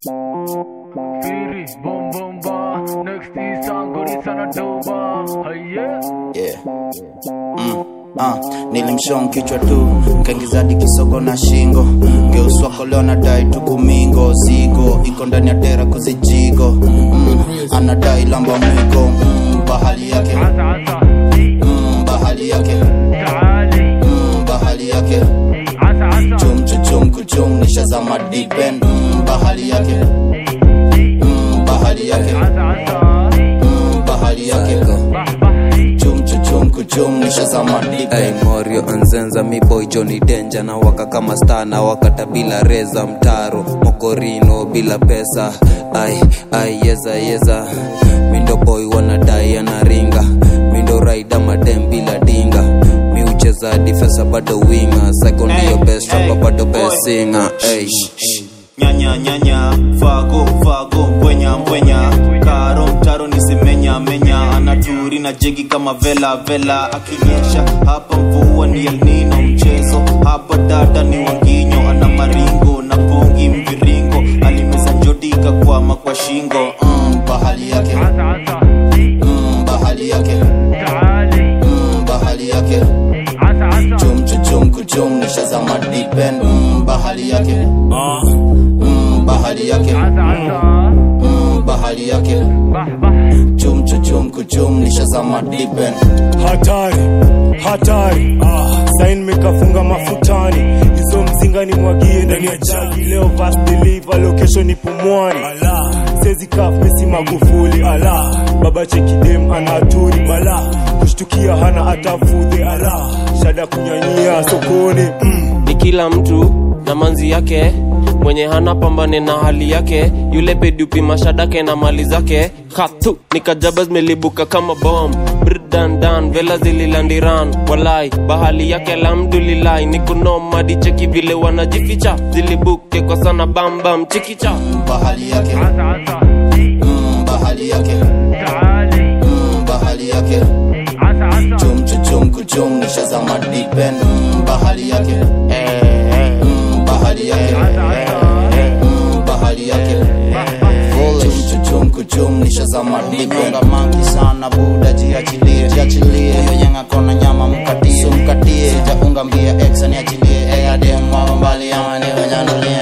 Firi, bom bom ba. Next is Angori sana doba. Haye. yeah. mm. Ah, nilimshon kichwa tu kaingizadi kisogo na shingo geuswako leo nadai tukumingo zigo iko ndani ya tera kuzijigo mm. anadai lamba mwigo mm. bahali yake Asa asa. mm. bahali yake Taali. mm. bahali yake Asa asa. chum chuchum kuchum nishazama dipen mm. bahali yake mm. bahali yake Asa asa. mm. bahali yake Bah bah. chum chuchum kuchum nishazama dipen Hey, Morio Nzenza mi boy Johnny Danger na waka kama star na wakata bila reza mtaro mokorino bila pesa ai ai yeza yeza mindo boy wanadai anaringa mindo raida madem bila dinga mi ucheza difesa bado winga psycho ndio best rapper bado best singer hey. nyanya nyanya fago fago mbwenya mbwenya karo mtaro nisimenya menya anaturi na jegi kama vela vela akinyesha hapa mvua ni elnino mchezo hapa dada ni wanginyo ana maringo na pongi mviringo alimeza njoti ikakwama kwa shingo mm. bahali yake Asa asa. mm. bahali yake Taali. mm. bahali yake Asa asa. chum chuchum kuchum nishazama dipen mm. bahali yake mm. bahali yake Asa asa. mm. bahali yake Bah bah. chum chuchum kuchum nishazama dipen hatari hatari ah, sain mekafunga mafutani hizo mzinga ni mwagie ndani ya jagi leo vas deliver location ni pumwani sezi kaf mesi magufuli ala baba chekidem anaturi bala kushtukia hana atafudhe ala shada kunyanyia sokoni mm. ni kila mtu na manzi yake mwenye hana pambane na hali yake yule bedupi mashadake na mali zake hatu nikajaba zimelibuka kama bom brdandan vela zililandiran walai bahali yake alhamdulilai nikunomadi cheki vile wanajificha zilibuke kwa sana bambam chikicha bahali yake Asa asa. mm. bahali yake Taali. mm. bahali yake Asa asa. chum chuchum kuchum nishazama dipen mm. bahali yake mm. bahali yake mm. bahali yake chum chuchum kuchum nishazama dipenga manki sana buda jiachilie jiachilie huyo yenga kona nyama mkatie mkatie sijaunga mbia exa niachilie eadem wako mbali ama niwenyanulie